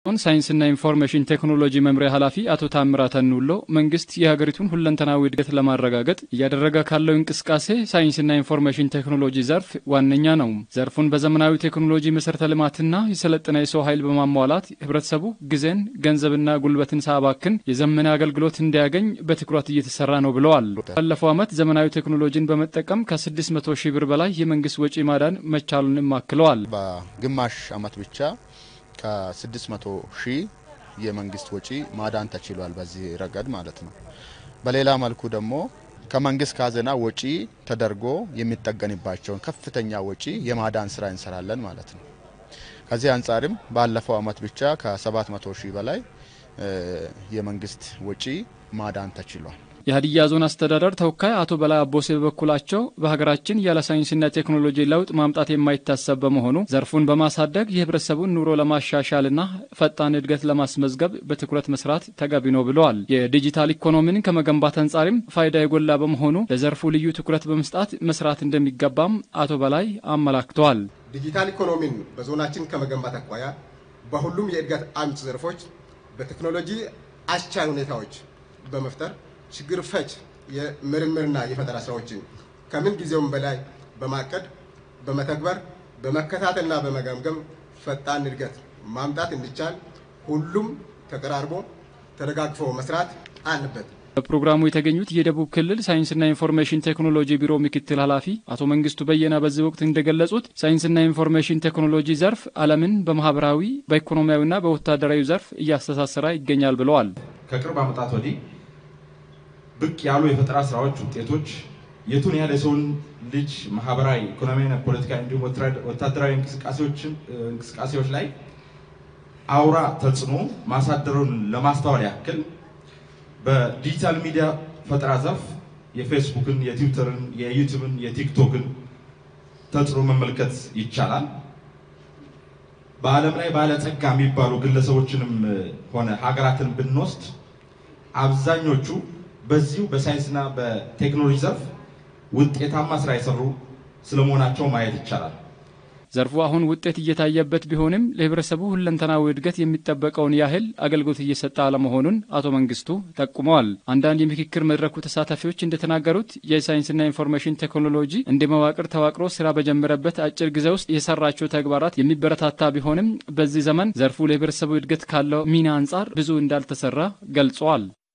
ሳይንስና ኢንፎርሜሽን ቴክኖሎጂ መምሪያ ኃላፊ አቶ ታምራት አኑሎ መንግስት የሀገሪቱን ሁለንተናዊ እድገት ለማረጋገጥ እያደረገ ካለው እንቅስቃሴ ሳይንስና ኢንፎርሜሽን ቴክኖሎጂ ዘርፍ ዋነኛ ነው። ዘርፉን በዘመናዊ ቴክኖሎጂ መሰረተ ልማትና የሰለጠነ የሰው ኃይል በማሟላት ህብረተሰቡ ጊዜን፣ ገንዘብና ጉልበትን ሳባክን የዘመነ አገልግሎት እንዲያገኝ በትኩረት እየተሰራ ነው ብለዋል። ባለፈው ዓመት ዘመናዊ ቴክኖሎጂን በመጠቀም ከ600 ሺህ ብር በላይ የመንግስት ወጪ ማዳን መቻሉንም አክለዋል። በግማሽ ዓመት ብቻ ከ600 ሺህ የመንግስት ወጪ ማዳን ተችሏል። በዚህ ረገድ ማለት ነው። በሌላ መልኩ ደግሞ ከመንግስት ካዝና ወጪ ተደርጎ የሚጠገንባቸውን ከፍተኛ ወጪ የማዳን ስራ እንሰራለን ማለት ነው። ከዚህ አንጻርም ባለፈው ዓመት ብቻ ከ700 ሺህ በላይ የመንግስት ወጪ ማዳን ተችሏል። የሀዲያ ዞን አስተዳደር ተወካይ አቶ በላይ አቦሴ በበኩላቸው በሀገራችን ያለ ሳይንስና ቴክኖሎጂ ለውጥ ማምጣት የማይታሰብ በመሆኑ ዘርፉን በማሳደግ የህብረተሰቡን ኑሮ ለማሻሻልና ፈጣን እድገት ለማስመዝገብ በትኩረት መስራት ተገቢ ነው ብለዋል። የዲጂታል ኢኮኖሚን ከመገንባት አንጻርም ፋይዳ የጎላ በመሆኑ ለዘርፉ ልዩ ትኩረት በመስጣት መስራት እንደሚገባም አቶ በላይ አመላክተዋል። ዲጂታል ኢኮኖሚን በዞናችን ከመገንባት አኳያ በሁሉም የእድገት አምጭ ዘርፎች በቴክኖሎጂ አስቻይ ሁኔታዎች በመፍጠር ችግር ፈች የምርምርና የፈጠራ ስራዎችን ከምን ጊዜውም በላይ በማቀድ በመተግበር በመከታተልና በመገምገም ፈጣን እድገት ማምጣት እንዲቻል ሁሉም ተቀራርቦ ተደጋግፎ መስራት አለበት። በፕሮግራሙ የተገኙት የደቡብ ክልል ሳይንስና ኢንፎርሜሽን ቴክኖሎጂ ቢሮ ምክትል ኃላፊ አቶ መንግስቱ በየነ በዚህ ወቅት እንደገለጹት ሳይንስና ኢንፎርሜሽን ቴክኖሎጂ ዘርፍ ዓለምን በማህበራዊ በኢኮኖሚያዊና በወታደራዊ ዘርፍ እያስተሳሰረ ይገኛል ብለዋል። ከቅርብ ዓመታት ወዲህ ብቅ ያሉ የፈጠራ ስራዎች ውጤቶች የቱን ያህል የሰውን ልጅ ማህበራዊ፣ ኢኮኖሚያዊና ፖለቲካዊ እንዲሁም ወታደራዊ እንቅስቃሴዎች ላይ አውራ ተጽዕኖ ማሳደሩን ለማስተዋል ያክል በዲጂታል ሚዲያ ፈጠራ ዘርፍ የፌስቡክን፣ የትዊተርን፣ የዩቲዩብን፣ የቲክቶክን ተጽዕኖ መመልከት ይቻላል። በዓለም ላይ ባለጸጋ የሚባሉ ግለሰቦችንም ሆነ ሀገራትን ብንወስድ አብዛኞቹ በዚሁ በሳይንስና በቴክኖሎጂ ዘርፍ ውጤታማ ስራ የሰሩ ስለመሆናቸው ማየት ይቻላል። ዘርፉ አሁን ውጤት እየታየበት ቢሆንም ለህብረተሰቡ ሁለንተናዊ እድገት የሚጠበቀውን ያህል አገልግሎት እየሰጠ አለመሆኑን አቶ መንግስቱ ጠቁመዋል። አንዳንድ የምክክር መድረኩ ተሳታፊዎች እንደተናገሩት የሳይንስና ኢንፎርሜሽን ቴክኖሎጂ እንደ መዋቅር ተዋቅሮ ስራ በጀመረበት አጭር ጊዜ ውስጥ የሰራቸው ተግባራት የሚበረታታ ቢሆንም በዚህ ዘመን ዘርፉ ለህብረተሰቡ እድገት ካለው ሚና አንጻር ብዙ እንዳልተሰራ ገልጸዋል።